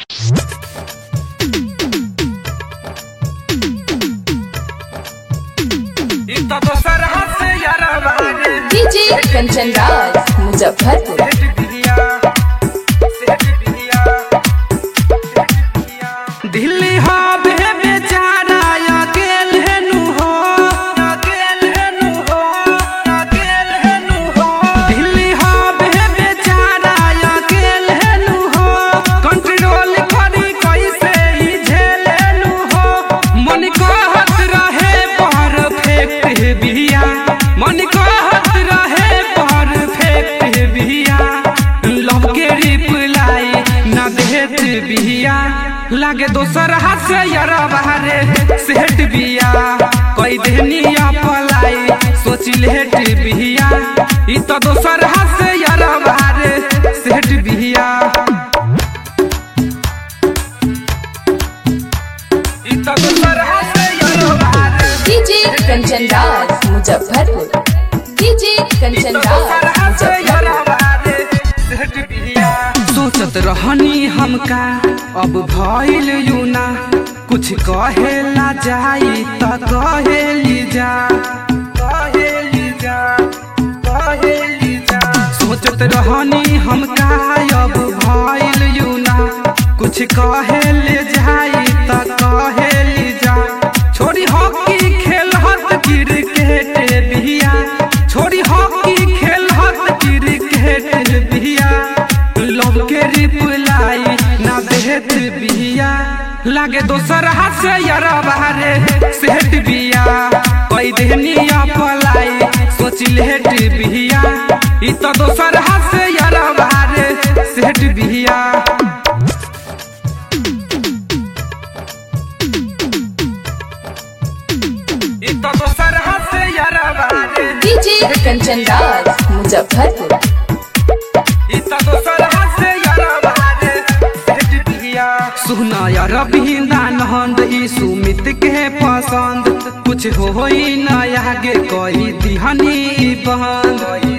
DJ Kanchan Raj Muzaffarpur Delhi हबे बेचारा अकेले नु हो अकेले नु हो अकेले नु हो दिल्ली हबे बेचारा अकेले नु हो कंट्रोल करी कैसे ही झेले नु हो मन कहत रहे परफेक्ट बिया मन कहत रहे परफेक्ट बिया लव के रिप्लाई ना देत बिया लागे दोसर हाथ से यारा बाहरे सेठ बिया कोई देनिया पलाई सोच लेट बिया ई तो दोसर हाथ से यारा बाहरे सेठ बिया ई तो दोसर हाथ से यारा बाहरे डीजे कंचन राज मुजफ्फरपुर डीजे कंचन राज मुजफ्फरपुर सोचत रहनी हमका अब भइल यूना कुछ कहेला जाई त कहेली जा कहेली जा कहेली जा सोचत रहनी हमका अब भइल यूना कुछ कहेले जाई त कहेली जा छोरी हॉकी खेलहत क्रिकेट बिया छोरी हॉकी खेलहत क्रिकेट बिया लव के रिप्लाई ना देत बिया लागे दोसर हाथ से यारा बाहरे सेठ बिया कोई देनिया पलाई सोच लेट बिया ई तो दोसर हाथ से यारा बाहरे सेठ बिया ई तो दोसर हाथ से यारा बाहरे डीजे कंचन राज मुजफ्फरपुर सुना यार नंद ई सुमित के पसंद कुछ होई न आगे कोई दिहनी बहन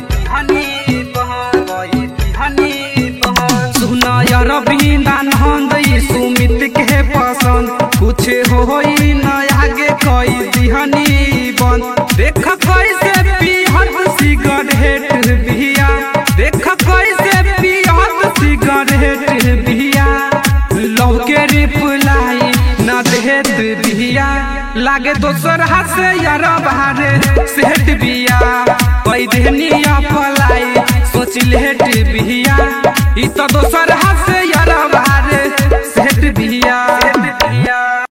सुना यार नंद ई सुमित के पसंद कुछ होई न आगे कोई दिहनी बंद देख कैसे पीहत सिगरेट बिया देख कैसे पीहत सिगरेट बिया लव के रिप्लाई ना देत बिया लागे दोसर हाथ से यार बाहरे सेठ बिया कोई देनिया पलाई सोच लेट बिया ई तो दोसर हाथ से यार बाहरे सेठ बिया